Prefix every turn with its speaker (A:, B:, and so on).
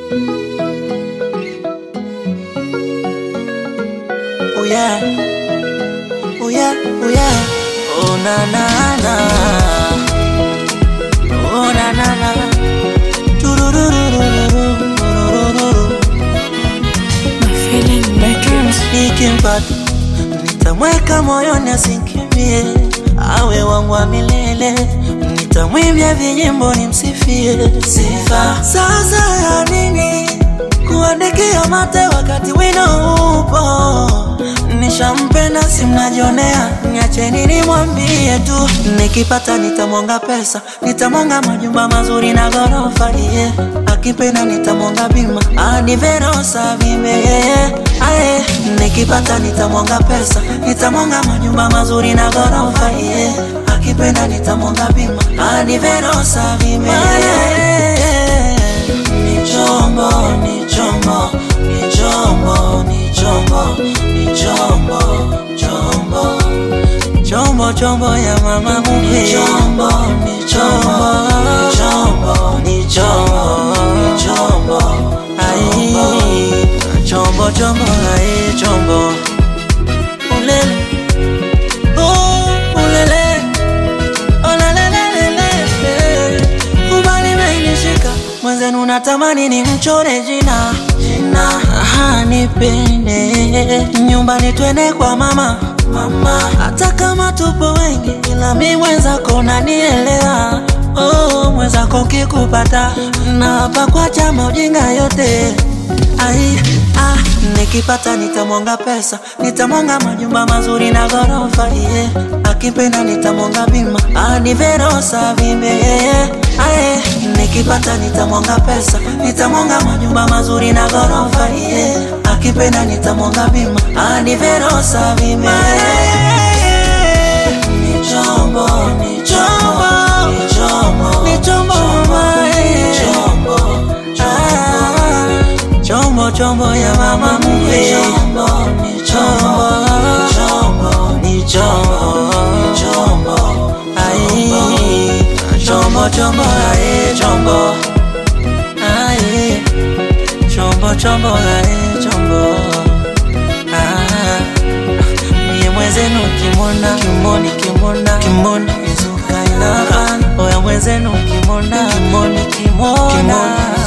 A: Oh yeah, oh yeah, oh yeah. Oh na na na, oh na na na. Turururururururururu. Nikimpata nitamweka moyoni asinkimbie, awe wangu wa milele. Nitamwimbia vijimbo nimsifie sifa. Sasa ya nini kuandikia mate wakati wino upo? Nishampenda si mnajionea, niacheni nimwambie tu. Nikipata nitamwonga pesa, nitamwonga majumba mazuri na ghorofa yeah. Akipenda nitamwonga bima hadi Verosa vime yeah. Aye, nikipata nitamwonga pesa, nitamwonga majumba mazuri na ghorofa yeah. Akipenda nitamwonga bima hadi Verosa vime yeah. Ni chombo, ni chombo, ni chombo, ni chombo, ni chombo, chombo chombo chombo ya mama mume ni chombo ni chombo ni chombo ni chombo ni chombo ai chombo chombo ai chombo ulele oh ulele olelelelele ubali menishika mwenzenu natamani ni mchore jina jina aha nipende nyumbani twende kwa mama mama hata kama tupo wengi ila mi mwenzako nanielewa oh, mwenzako kikupata na hapa kwa chama ujinga yote Ai, ah, nikipata nitamwonga pesa, nitamwonga majumba mazuri na ghorofa yeah. Akipenda nitamwonga bima hadi Verosa vime yeah. Aye, nikipata nitamwonga pesa, nitamwonga majumba mazuri na ghorofa yeah. Akipenda nitamwonga bima hadi Verosa vime yeah. Ni chombo, ni chombo, ni chombo, ni chombo, mama, eh. Ah, chombo chombo ya mama mume chombo ni chombo chombo ni chombo chombo ai chombo chombo ai chombo ai chombo chombo ai chombo ah mie mwenzenu kimona kimoni kimona kimoni izuka ina oya mwenzenu kimona kimoni kimona kimona